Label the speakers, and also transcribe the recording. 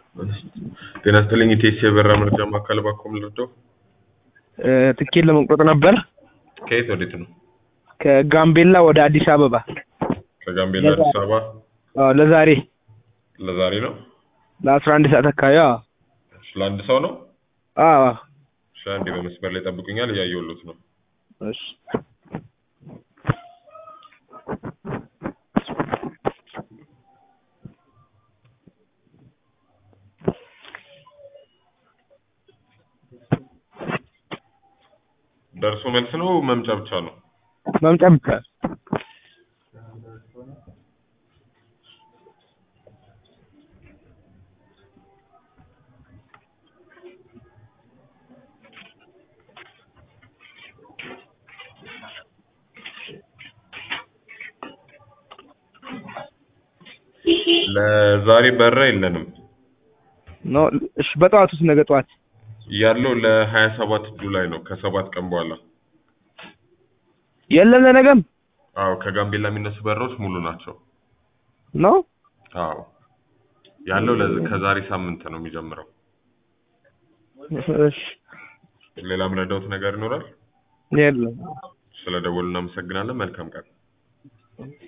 Speaker 1: ጤና ይስጥልኝ ኢቴስ የበራ መረጃ ማዕከል ባኮም ልርዳው?
Speaker 2: ትኬት ለመቁረጥ ነበር
Speaker 1: ከየት ወዴት ነው?
Speaker 2: ከጋምቤላ ወደ አዲስ አበባ
Speaker 1: ከጋምቤላ አዲስ አበባ
Speaker 2: አዎ፣ ለዛሬ
Speaker 1: ለዛሬ ነው?
Speaker 2: ለአስራ አንድ ሰዓት አካባቢ አዎ
Speaker 1: እሺ፣ ለአንድ ሰው ነው?
Speaker 2: አዎ
Speaker 1: እሺ፣ አንዴ በመስመር ላይ ጠብቁኛል፣ እያየሁሎት ነው።
Speaker 2: እሺ
Speaker 1: ደርሶ መልስ ነው መምጫ ብቻ ነው?
Speaker 2: መምጫ ብቻ
Speaker 1: ለዛሬ በራ የለንም
Speaker 2: ነው። እሺ በጠዋት ውስጥ ነገ ጠዋት
Speaker 1: ያለው ለሀያ ሰባት ጁላይ ነው ከሰባት ቀን በኋላ
Speaker 2: የለም ለነገም
Speaker 1: አዎ ከጋምቤላ የሚነሱ በሮች ሙሉ ናቸው
Speaker 2: ነው።
Speaker 1: አዎ ያለው ለዝ- ከዛሬ ሳምንት ነው የሚጀምረው
Speaker 2: እሺ
Speaker 1: ሌላ ምረዳውት ነገር ይኖራል
Speaker 2: የለም
Speaker 1: ስለ ደወሉ እናመሰግናለን መልካም ቀን